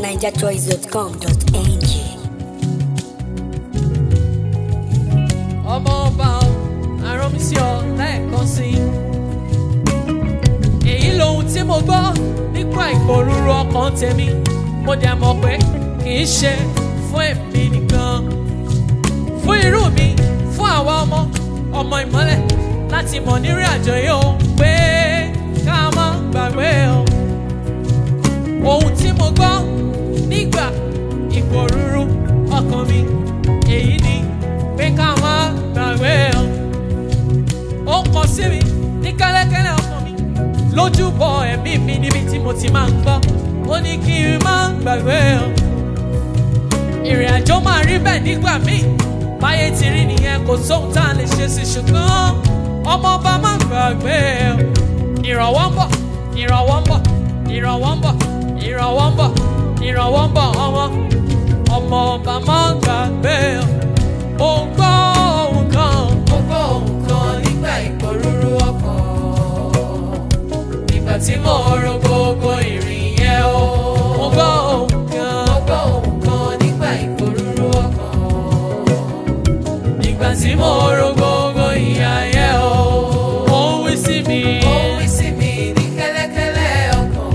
NigerChoice.com.ng. ọmọ ọba ọ arán mi sí ọ lẹ́ẹ̀kan sí i. èyí lohun tí mo gbọ́ nípa ìpòrúurú ọkàn tèmi mo dẹ̀ mọ̀ pé kì í ṣe fún èmi nìkan. fún irú mi fún àwa ọmọ ọmọ ìmọ́lẹ̀ láti mọ̀ nírìn àjò yìí ó pé ká má gbàgbé o. ohun tí mo gbọ́ nígbà ìpòrúurú ọkàn mi èyí ni pé ká má gbàgbé o. ó kọ sí mi ní kẹ́lẹ́kẹ́lẹ́ ọkàn mi lójúbọ ẹ̀mí mi níbi tí mo ti máa ń gbọ́ ó ní kí n má gbàgbé o. ìrìn àjò máa rí bẹ́ẹ̀ nígbà míì báyé ti rí nìyẹn kò sóhun tá a lè ṣe sí ṣùgbọ́n ọmọ ọba má gbàgbé o. ìrànwọ́ ń bọ̀ ìrànwọ́ ń bọ̀ ìrànwọ́ ń bọ̀ ìrànwọ́ ń bọ̀ ìrànwọ́ ń bọ̀ ọmọ ọmọ ọba má gbàgbé o. ó ń gbọ́ ohun kan Mo gbọ́ ohun kan nígbà ìpòrúurú ọkàn. Ìgbà tí mo ro gbogbo ìrìn yẹn o. ó gbọ́ ohun kan. Mo gbọ́ ohun kan nígbà ìpòrúurú ọkàn. Ìgbà tí mo ro gbogbo ìyà yẹn o, ó ń wí sí mi. Ó wí sí mi ní kẹ́lẹ́kẹ́lẹ́ ọkàn.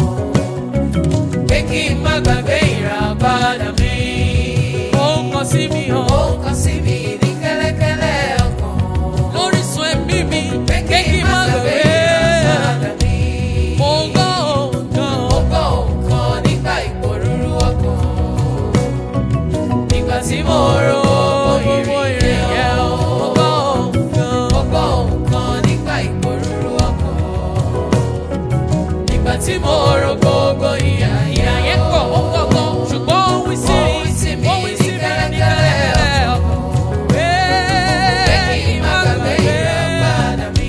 Pé kí n má gbàgbé ìràpadà mi. Ó ń kọ sí mi Ó hàn. ń kọ sí mi ní kẹ́lẹ́kẹ́lẹ́ ọkàn. Lórísun ẹ̀mí mi, Pé pé kí n má gbàgbé. ìràpadà mi. Mo gbọ́ ohun kan. Mo gbọ́ ohun kan nígbà ìpòrúurú ọkàn. Nígbà tí mo ro gbogbo ìrìn yẹn o. Mo gbọ́ ohun kan. Mo gbọ́ ohun kan nígbà ìpòrúurú ọkàn. Nígbà tí mo ro gbogbo ìyà Ìyà yẹn pọ̀, ó pọ̀ gan. Ṣùgbọ́n ó ń wí sí Ó ń wí sí mi. mi Ó ń wí sí mi ní ní kẹ́lẹ́kẹ́lẹ́ ọkàn. Pé pé kí kí n n má má gbàgbé gbàgbé. ìràpadà mi.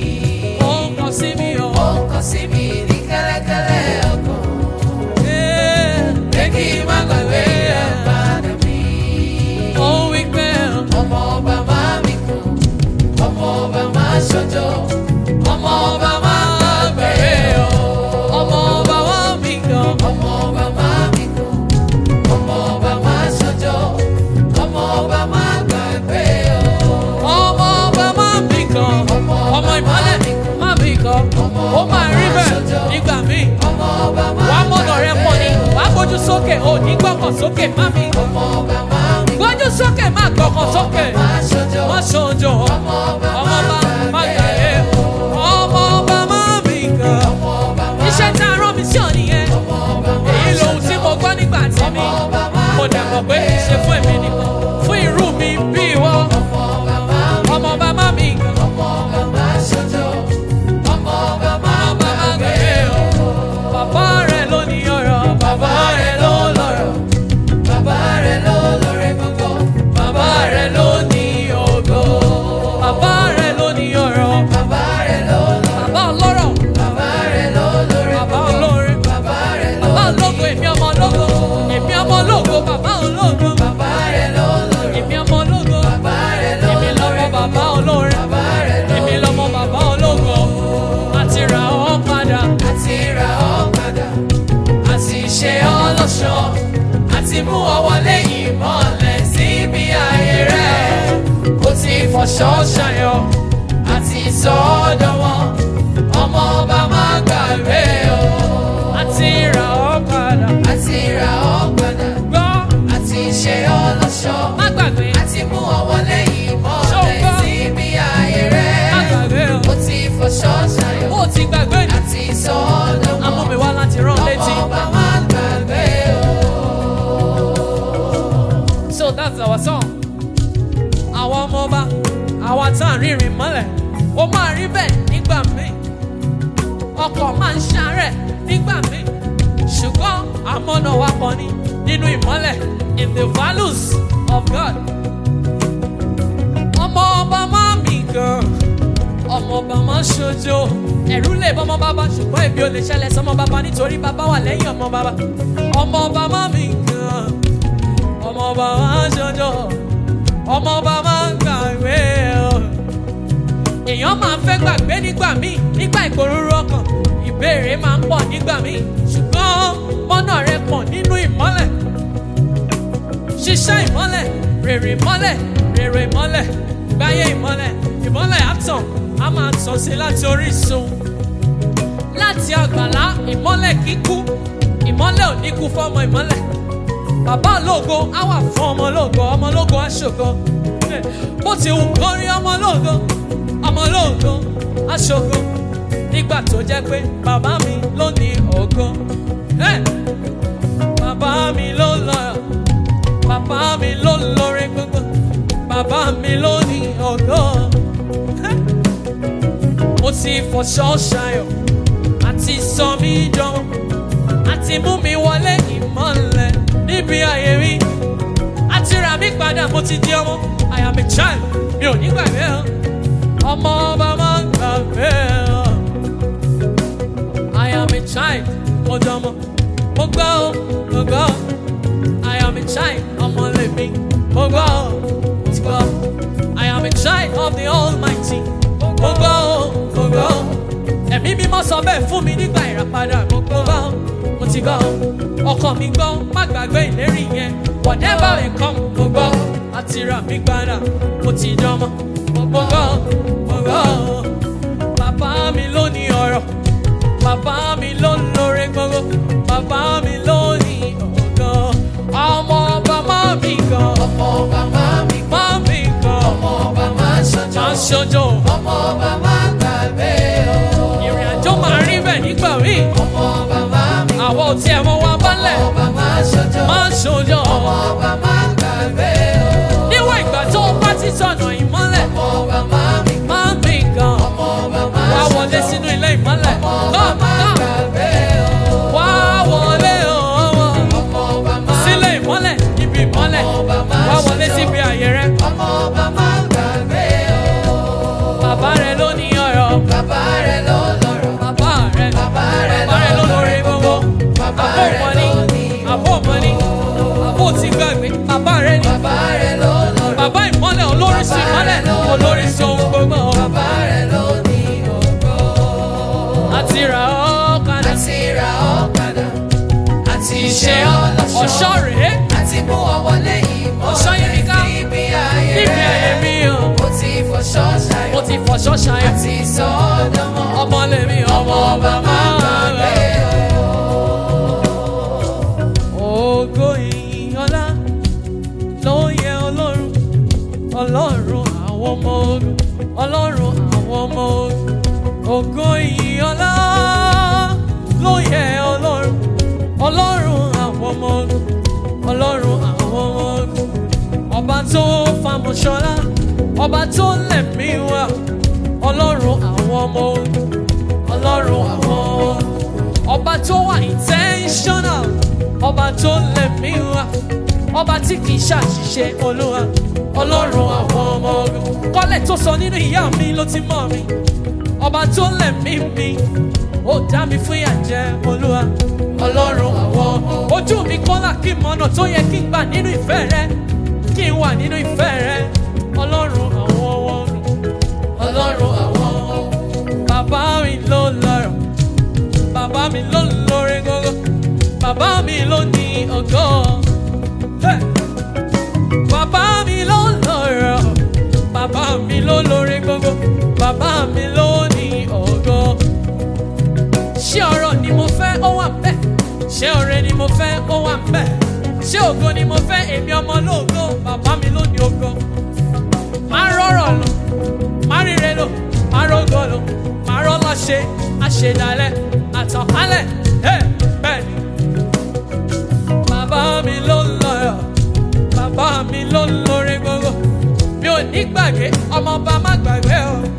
Ó ń kọ sí mi Ó hàn. ń kọ sí mi ní kẹ́lẹ́kẹ́lẹ́ ọkàn. Pé Pé kí n má gbàgbé ìràpadà mi. Ó ń wí pé ọmọ ọba máa mi kàn ọmọ ọba máa ṣojo ọmọ ọba máa gbàgbé o ọmọ ọba wá mi gan. ọmọ ọba máa mi kàn ọmọ ọba máa ṣojo ọmọ ọba máa gbàgbé o ọmọ ọba má bì kan Ọmọ ọba ọmọ ìmọ̀lẹ̀ má bì kan Ọmọ ó ọba máa rí máa bẹ́ẹ̀ ṣojo. nígbà míì ọmọ ọba máa wàá mọ̀nà rẹ pọ̀ ni gbàgbé o. wàá gbójú sókè ò ní gbọ́kàn sókè má mi ọmọ ọba máa mi kàn gbójú sókè má gbọ́kàn sókè máa ṣojo má ṣojo ọmọ ọba ọmọ ọba má máa gbàgbé gbàgbé o. ọmọ ọba má bì kan ọmọ ọba máa iṣẹ́ tá a rán mi sí ọ nìyẹn ọmọ ọba máa èyí lohun tí mo gbọ́ nígbà tí mi ọmọ ọba máa mo dẹ̀ mọ̀ pé kì í ṣe fún èmi nìkan fún irú mi bí ìwọ ọmọ ọba máa mi ọmọ ọba má bì kan ọmọ ọba máa ṣojo ọmọ ọba máa ọba má gbàgbé gbàgbé o. o bàbá rẹ ló ní ọ̀rọ̀ bàbá rẹ ló lọ́rọ̀. bàbá rẹ̀ ló lóore gbogbo Bàbá rẹ̀ ló ní ògo. Bàbá rẹ̀ ló ní ọ̀rọ̀. bàbá rẹ̀ ló lọ Bàbá ọlọ́rọ̀. bàbá rẹ̀ ló lóore Bàbá gbogbo olóore. bàbá rẹ̀ ló Bàbá ológo èmi ọmọ ológo. Èmi ọmọ ológo bàbá ológo. bàbá rẹ̀ ló lóore Èmi ọmọ ológo. bàbá rẹ̀ ló Èmi lọ́mọ lóore bàbá olóore. bàbá rẹ̀ ló Èmi lọ́mọ bàbá ológo. Àti ra ọ́ padà. àti ra ọ́ padà àti ṣe ọ́ lọ́ṣọ̀ọ́ àti mú ọ wọlé ìmọ̀lẹ̀ síbi ayé rẹ̀ ó ti fọṣọ ṣayọ̀ àti sọ ọ́ dánwọ́ ọmọ ọba má gbàgbé o Àti ra ọ́ padà. àti ra ọ́ padà Gbọ́. àti ṣe ọ́ lọ́ṣọ̀ọ́ Má gbàgbé. àti mú ọ wọlé ìmọ̀lẹ̀ Ṣọ́gbọ́n. síbi ayé Má rẹ̀ gbàgbé o. ó ti fọṣọ ṣayọ̀ Ó ti gbàgbé ni. àti sọ ọ́ dánwọ́ Amú mi wá láti rán létí. ọmọ ọba má gbàgbé o. So that's our song. Àwọn ọmọ ọba, àwa tá à ń rìnrìn mọ́lẹ̀, ó máa rí bẹ́ẹ̀ nígbà míì. Ọkọ̀ máa ń ṣàárẹ̀ nígbà míì. Ṣùgbọ́n àmọ́nà wa kan ní nínú ìmọ́lẹ̀ in the values of God. Ọmọ ọba máa mì gan. Ọmọ ọba máa ń ṣojo. Ẹ̀rú lè bọ́ ọmọ bàbá ṣùgbọ́n èmi ò lè ṣẹlẹ̀ sọmọ bàbá nítorí bàbá wà lẹ́yìn ọmọ bàbá. Ọmọ ọba máa mì gan ọmọ ọba máa ń ṣọjọ́ ọmọ ọba máa ń gbàgbé o. èèyàn máa ń fẹ́ gbàgbé nígbà míì nígbà ìpòrúurú ọkàn ìbéèrè máa ń pọ̀ nígbà míì ṣùgbọ́n mọ́nà rẹ pọ̀ nínú ṣá ìmọ́lẹ̀ rèrè ìmọ́lẹ̀ rèrè ìmọ́lẹ̀ gbáyé ìmọ́lẹ̀ ìmọ́lẹ̀ àtàn á máa tàn sí láti orísun láti àgbàlá ìmọ́lẹ̀ kíkú ìmọ́lẹ̀ ò ní kú fọ́mọ ìmọ́lẹ̀ bàbá ológo á wà fún ọmọ ológo ọmọ ológo á ṣògo bó ti wù kó rí ọmọ ológo ọmọ ológo á ṣògo nígbà tó jẹ́ pé bàbá mi ló ní ògo Eh! bàbá mi ló lọ bàbá mi ló lórí gbogbo bàbá mi ló ní ògo Eh! mo ti fọṣọ ṣayọ̀ àti sọ mí jọmọ àti mú mi wọlé ìmọ̀lẹ̀ níbi ayé mi àti rà mí padà mo ti di ọmọ I am a child mi ò ní gbàgbé ọ ọmọ ọba máa ń gbàgbé ọ I am a child mo dọmọ mo gbọ́ ọ mo gbọ́ ọ I am a child ọmọ lèmi mo gbọ́ ọ mo ti gbọ́ ọ I am a child of the Almighty mo gbọ́ ọ mo gbọ́ ọ ẹ̀mí mímọ́ sọ bẹ́ẹ̀ fún mi nígbà ìràpadà mo gbọ́ ọ mo ti gbọ́ ọ ọkàn mi gbọ́ má gbàgbé ìlérí yẹn whatever may come mo gbọ́ àti rà mí padà mo ti dánmọ́ mo gbọ́ mo gbọ́ bàbá mi ló ní ọ̀rọ̀ bàbá mi ló ń lóore gbogbo bàbá mi ló ní ọ̀gán ọmọ ọba má mi gan ọmọ ọba máa mi má mi gan ọmọ ọba máa ṣọjọ́ má ṣojo ọmọ ọba máa gbàgbé o ìrìn àjò máa rí bẹ́ẹ̀ nígbà míì ọmọ ọba máa mi àwọn ò tiẹ̀ mọ wa bálẹ̀ ọmọ ọba máa ṣọjọ́ má ṣojo ọmọ ọba máa gbàgbé o níwọ̀n ìgbà tó o bá ti sọ̀nà ìmọ́lẹ̀ ọmọ ọba máa mi má mi gan ọmọ ọba máa wá ṣọjọ́ wọlé sínú ilé ìmọ́lẹ̀ ọmọ ọba Come, máa come. gbàgbé o wá wọlé ọmọ ọmọ ọba máa sílé ìmọ́lẹ̀ ibi ìmọ́lẹ̀ ọmọ ọba máa wá wọlé ṣọjọ́ síbi àyè rẹ ọmọ ọba máa gbàgbé o bàbá rẹ ló ní ọ̀rọ̀ bàbá rẹ̀ ló lọ́rọ̀ bàbá rẹ bàbá rẹ̀ bàbá rẹ ló lórí gbogbo bàbá àbó rẹ̀ mọ́ni ló ní àbó mọ́ni àbó ti gbàgbé bàbá rẹ ní bàbá rẹ̀ ló lọ́rọ̀ bàbá ìmọ́lẹ̀ olóríṣi ìmọ́lẹ̀ olóríṣi ohun gbogbo bàbá rẹ̀ ló ní ògo àti rà ọ́ kadà àti ra ọ̀kadà àti ṣe ọlọ́ṣọ́ ọ̀ṣọ́ rèé àti mú ọ wọlé ìmọ̀ Ọ̀ṣọ́ yìí ní ká- níbi ayé níbi ayé rẹ̀ mi o mo ti fọṣọ́ mo ṣayọ̀ ti fọṣọ́ ṣayọ̀ àti sọ ọ́ dánmọ́ ọmọ lèmi ọmọ ọba máa gbàgbé. Ògo ìyìn ọlá ló yẹ Ọlọ́run, Ọlọ́run àwọn ọmọ ogun, Ọlọ́run àwọn ọmọ ogun. Ògo ìyìn ọlá ló yẹ Ọlọ́run, Ọlọ́run àwọn ọmọ ogun, Ọlọ́run àwọn ọmọ ogun. Ọba tó famọ̀ṣọ́lá, ọba tó lẹ̀mí wá, Ọlọ́run àwọn ọmọ ogun, Ọlọ́run àwọn ọmọ ogun ọba tó wà intentional ọba tó lẹ̀mí wá ọba tí kì í ṣàṣìṣe olúwa ọlọ́run àwọn ọmọ ogun kọ́lẹ̀ tó sọ nínú ìyá mi ló ti mọ̀ mi ọba tó lẹ̀mí mi ó dá mi fún ìyàjẹ́ olúwa ọlọ́run àwọn ọmọ ojú mi kọ́lá kí n mọ̀nà tó yẹ kí n gbà nínú ìfẹ́ rẹ kí n wà nínú ìfẹ́ rẹ ọlọ́run àwọn ọmọ ogun ọlọ́run àwọn ọmọ ogun bàbá mi ló lọ́rọ̀ bàbá mi ló ń lórí gógó bàbá mi ló ní ògo Hey! bàbá mi ló ń lọ́rọ̀ bàbá mi ló lórí gógó bàbá mi ló ní ògo ṣé ọrọ̀ ni mo fẹ́ ó wà bẹ́ẹ̀ ṣé ọrẹ ni mo fẹ́ ó wà bẹ́ẹ̀ ṣé ògo ni mo fẹ́ èmi ọmọ lóògo bàbá mi ló ní ògo máa rọrọ̀ lọ máa ríre lò máa rógò lò máa rọ́lá ṣe àṣedalẹ̀ àtànkálẹ̀ ẹ̀ bẹ́ẹ̀ ni. bàbá mi ló ń lọ́yọ̀ bàbá mi ló ń lórí gbogbo mi ò ní gbàgbé ọmọọba má gbàgbé o